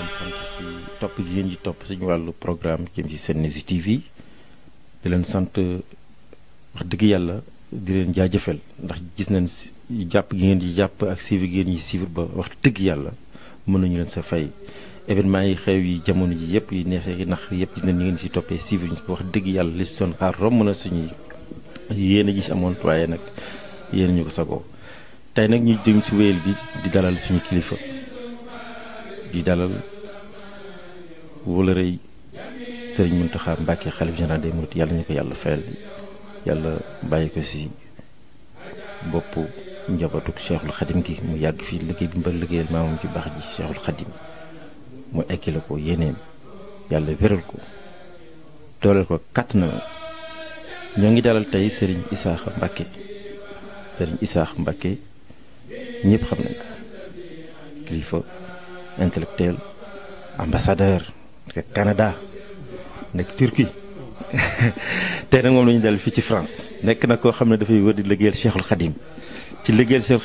sant si topp gi ngeen di topp suñu wàllu programme jëm ci Sen News TV di leen sant wax dëgg yàlla di leen jaajëfal ndax gis nañ si jàpp gi ngeen di jàpp ak suivre gi ngeen di suivre ba wax dëgg yàlla mën nañu leen sa fay événement yi xew yi jamono ji yëpp yi neexee yi nax yëpp gis nañ ni ngeen si toppee suivre ñu wax dëgg yàlla li si doon xaar romb na suñuy yéen a gis amoon waaye nag yéen ñu ko sagoo tey nag ñu jëm si wéyal bi di dalal suñu kilifa di dalal wala rëy sëriñ Mountakha Mbacké xalif général des mourides yàlla ñu ko yàlla fayal yàlla bàyyi ko si boppu njabootu Cheikhul Khadim gi mu yàgg fii liggéey bi mbal liggéeyal maamam ci baax ji Cheikhul Khadim mu ekki la ko yéeneem yàlla wéral ko dooleel ko kàtt na ñoo ngi dalal tey sëriñ Isaaxa Mbacké sëriñ Isaaxa Mbacké ñëpp xam nañ ko kilifa intellectuel ambassadeur nekk Canada nekk Turquie tey nag moom la ñu dal fii ci France nekk na koo xam ne dafay wër di liggéeyal Cheikhul Khadim ci liggéeyal Cheikhul